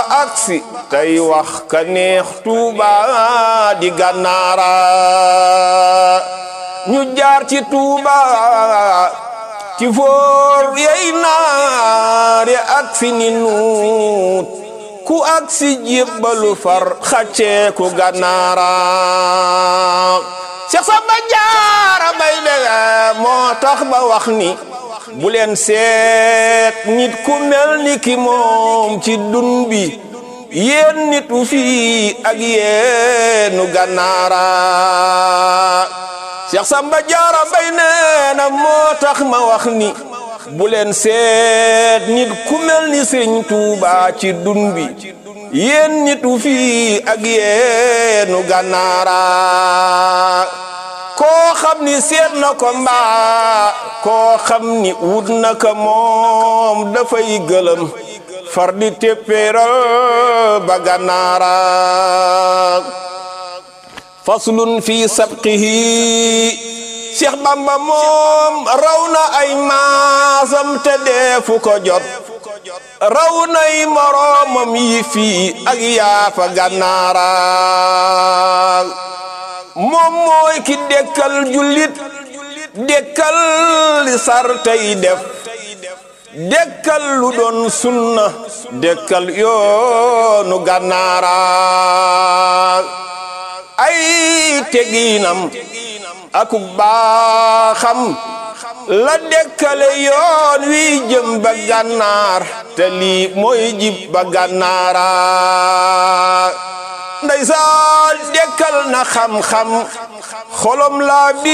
ba aksi tey wax ka neex tuuba di gànnaara ñu jaar ci tuuba ci foor yey naare aksi ni nuut ku aksi jébbalu far xaccee ku gànnaara Seex Samba Jaara Mbay de moo tax ba wax ni bu leen seet nit ku mel ni ki moom ci dun bi yéen nitu fii ak yéenu gànnaara Seex Samba Jaara Mbay nee na moo tax ma wax ni bu leen seet nit ku mel ni Sëriñ Tuuba ci dun bi yéen nitu fii ak yéenu gànnaara koo xam ni seet na ko mbaa koo xam ni wut na ko moom dafay gëlëm far di téppéeral ba gànnaara faslun fi sabqihi Seex Bamba moom raw na ay maasam te deefu ko jot raw nay moroomam yi fii ak yaafa gànnaara moom mooy ki dekkal jullit dekkal li sar tey def dekkal lu doon sunna dekkal yoonu gànnaara ay teginam aku baaxam la dekkale yoon wi jëm ba gànnaar te lii mooy jib ba gànnaara ndeysaan dekkal na xam-xam xolom laa bi